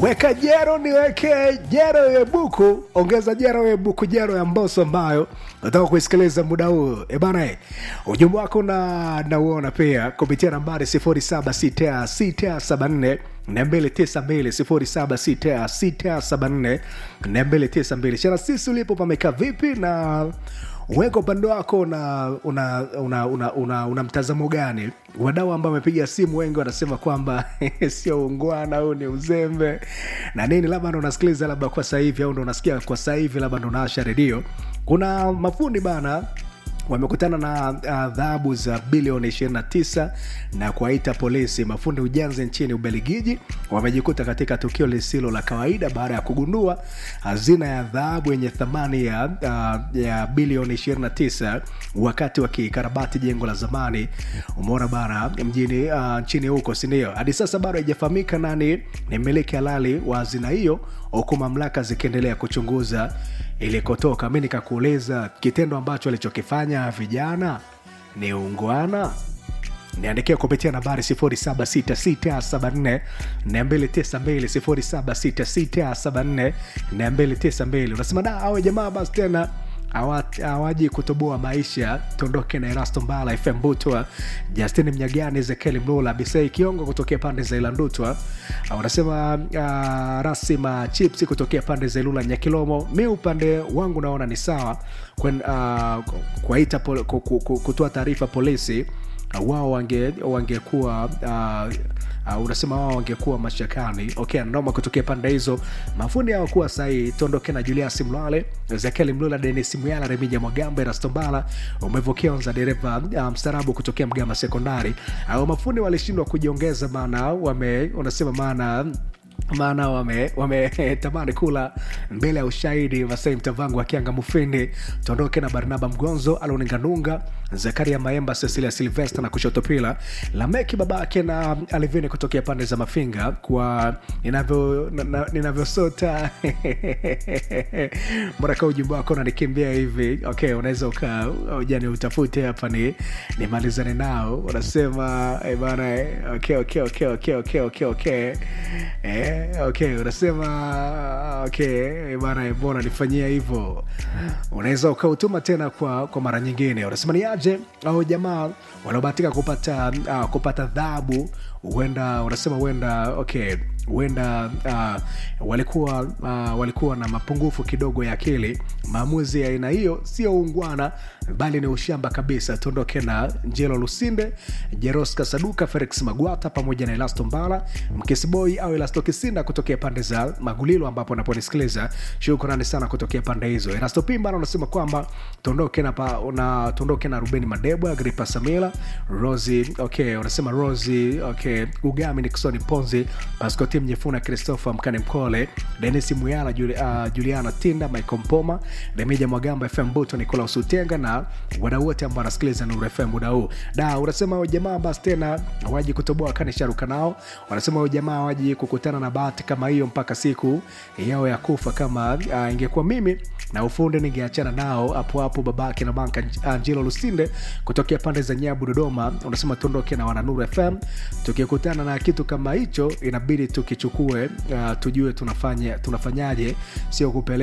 weka jero niweke jero ya buku ongeza jero ya buku jero ya mboso ambayo nataka kuisikiliza muda huu ebana ujumbe wako na nauona pia kupitia nambari 076674 292 shana sisi ulipo pamekaa vipi na weka upande wako na una, una, una, una, una mtazamo gani wadau ambao wamepiga simu wengi wanasema kwamba sio ungwana huu ni uzembe na nini labda ndo unasikiliza labda kwa sahivi au ndo unasikia kwa sahivi labda ndo unaasha redio kuna mafundi bana wamekutana na adhabu uh, za bilioni 29 na kuwaita polisi mafundi ujenzi nchini ubeligiji wamejikuta katika tukio lisilo la kawaida baada ya kugundua hazina ya dhahabu yenye thamani ya, uh, ya bilioni 29 wakati wakikarabati jengo la zamani umeona bana mjini uh, nchini huko sindio hadi sasa bado haijafahamika nani ni mmiliki halali wa hazina hiyo huku mamlaka zikiendelea kuchunguza ilikotoka mi nikakuuliza kitendo ambacho alichokifanya vijana ni ungwana niandikia kupitia nambari 76674 292 unasema da awe jamaa basi tena hawaji kutoboa maisha tuondoke na erasto mbala fm butwa justin mnyagani ezekieli mlula bisei kiongo kutokea pande za ilandutwa wanasema uh, rasima chips kutokea pande za ilula nyakilomo mi upande wangu naona ni sawa uh, kuwaita pol, kutoa taarifa polisi uh, wao wangekuwa wange uh, uh, unasema wao wangekuwa mashakani okay noma kutokea pande hizo mafundi hawakuwa sahii tuondoke na julias mlale ezekieli mlula denis muyala remija mwagamba erastombala umevokionza dereva uh, mstarabu kutokea mgama sekondari au mafundi walishindwa kujiongeza maana wame unasema maana maana wametamani wame kula mbele ya ushahidi masai mtavangu akianga mufindi tuondoke na barnaba mgonzo aloninganunga zakaria maemba cecilia silvester na kushotopila lameki babake na alivini kutokea pande za mafinga kwa ninavyosota mraka ujumbe wako nanikimbia hivi okay unaweza uka ujani utafute hapa ni nimalizane nao unasema eh, bana eh, okay, okay, okay, okay, okay, okay, okay. Eh, okay unasema okay bana mbona nifanyia hivyo unaweza ukautuma tena kwa kwa mara nyingine unasema ni aje au jamaa wanaobahatika kupata uh, kupata dhabu huenda unasema huenda okay huenda uh, walikuwa uh, walikuwa na mapungufu kidogo ya akili maamuzi ya aina hiyo sio ungwana bali ni ushamba kabisa tuondoke na njelo lusinde jeroska saduka felix magwata pamoja na elasto mbala mkisiboi au elasto kisinda kutokea pande za magulilo ambapo naponisikiliza shukrani sana kutokea pande hizo elasto pimbana unasema kwamba tuondoke na, pa, na, tuondoke na rubeni madebwa agripa samila rosi okay unasema rosi okay ugami niksoni ponzi pascoti mnyefuna christopher mkane mkole denis muyala Juli, uh, juliana tinda michael mpoma remija mwagamba fm buto nicolaus utenga na wadau wote ambao wanasikiliza nuru fm muda huu da unasema jamaa basi tena waji kutoboa kanisharuka nao wanasema jamaa waji kukutana na bahati kama hiyo mpaka siku yao ya kufa kama uh, ingekuwa mimi na ufundi ningeachana nao hapo hapo babake na banka angelo lusinde kutokea pande za nyabu dodoma unasema tuondoke na wananuru fm tukikutana na kitu kama hicho inabidi tukichukue uh, tujue tunafanya tunafanyaje sio kupeleka